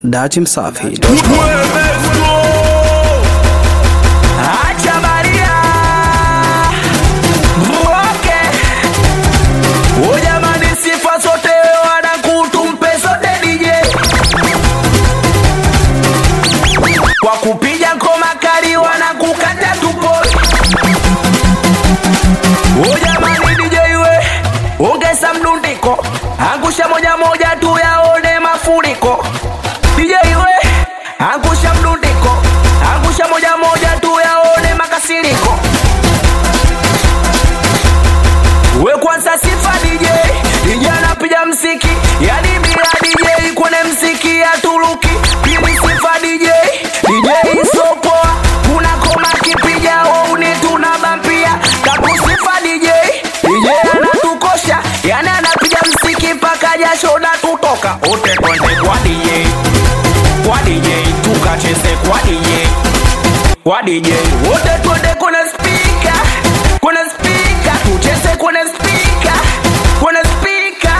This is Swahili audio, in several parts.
Datimsafi. Acha Maria Mwoke O jamani sifa zote wanakutumpe zote DJ Kwa kupiga ngoma kali wanakukata tupo O jamani DJ we ongeza mdundiko angusha moja moja tu yaone mafuriko DJ we angusha mdundiko angusha moja moja tu yaone makasiriko we kwanza sifa DJ DJ anapiga mziki yani bila DJ kwenye mziki ya Turuki pili sifa DJ DJ isopoa kuna koma kipiga wauni tunabampia kapu sifa DJ DJ anatukosha yani anapiga mziki mpaka jasho na tutoka ote twende kwa DJ kwa DJ tukacheze kwa DJ kwa DJ wote twende kwenye spika kwenye spika tucheze kwenye spika kwenye spika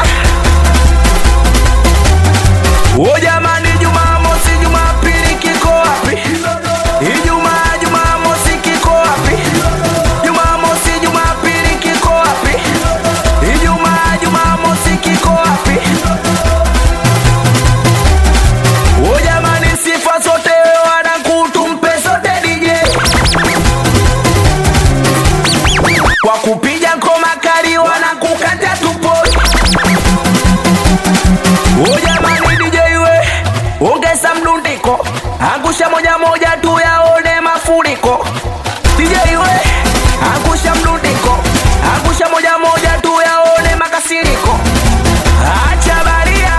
o jamani jumamosi jumapili kiko wapi ijumaa jumamosi kiko wapi jumamosi jumapili kiko wapi ijumaa jumamosi kiko wapi o jamani sifa zote wanakutumpe zote DJ kwa kupiga ngoma kali wanakukata tupo o jamani DJ we ongeza mdundiko angusha moja moja tu yaone mafuriko DJ we angusha mdundiko angusha moja moja tu yaone makasiriko acha baria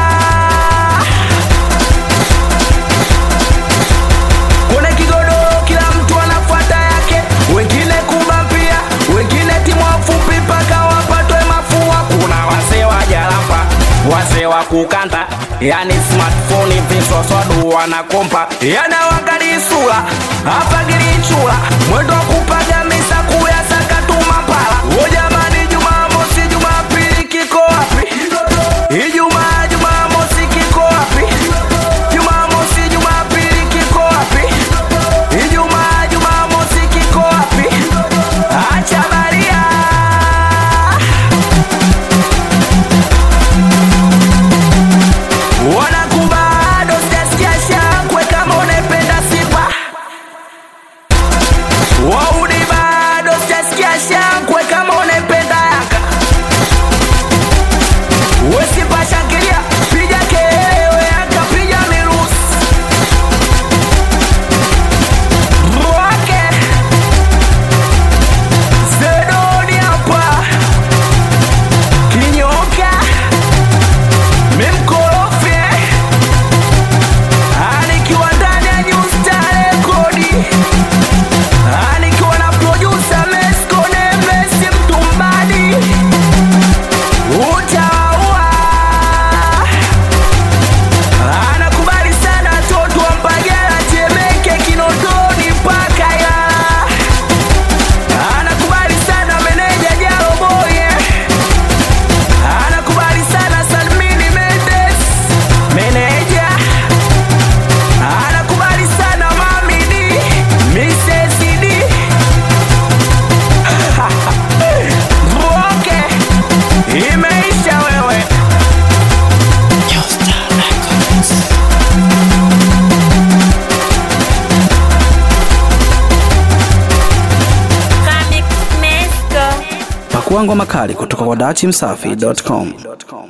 Kwenye kigodoro kila mtu anafuata yake, wengine kubampia, wengine timu wafupi mpaka wapatwe mafua. Kuna wazee wa jarafa, wazee wa kukanda, yani smartphone visoswadu wanakompa, yanawangali sura hapa gilichula, mwendo wa kupaga misa kuyasaka tu mapala. O jamani, Jumamosi Jumapili kiko wapi? Ijumaa Jumamosi kiko wapi? Jumamosi Jumapili kiko wapi? Ijumaa Jumamosi kiko wapi? Acha baria wanakubado sijasikia shangwe kama unaipenda Simba wauni bado sijasikia shangwe kama unaipenda Yanga Wesipa shangilia piga kelele Yanga piga mirusi Mwake Zedoni hapa Kinyoka Mimkorofye Anikiwa ndani ya New Star Rekodi Anikiwa na producer Mesco Nemesi Mtumbadi Utaua Anakubali sana watoto wa Mbagala Temeke Kinondoni mpaka Ilala Anakubali sana meneja Jalo Boye Anakubali sana Salmini Mendes meneja Anakubali sana Mami D Mrs. D Mwoke Imeisha wewe Pakua ngoma kali kutoka kwa datimsafi.com.